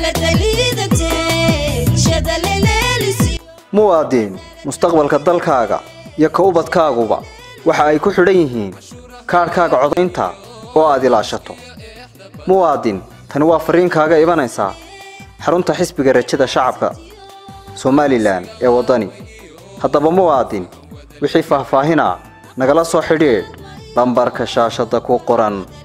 muwaadin mustaqbalka dalkaaga iyo ka ubadkaaguba waxa ay ku xidhan yihiin kaadhkaaga codaynta oo aad ilaashato muwaadin tani waa fariin kaaga imanaysaa xarunta xisbiga rajada shacabka somalilan ee waddani haddaba muwaadin wixii faahfaahinaa nagala soo xidhiidh lambarka shaashadda ku qoran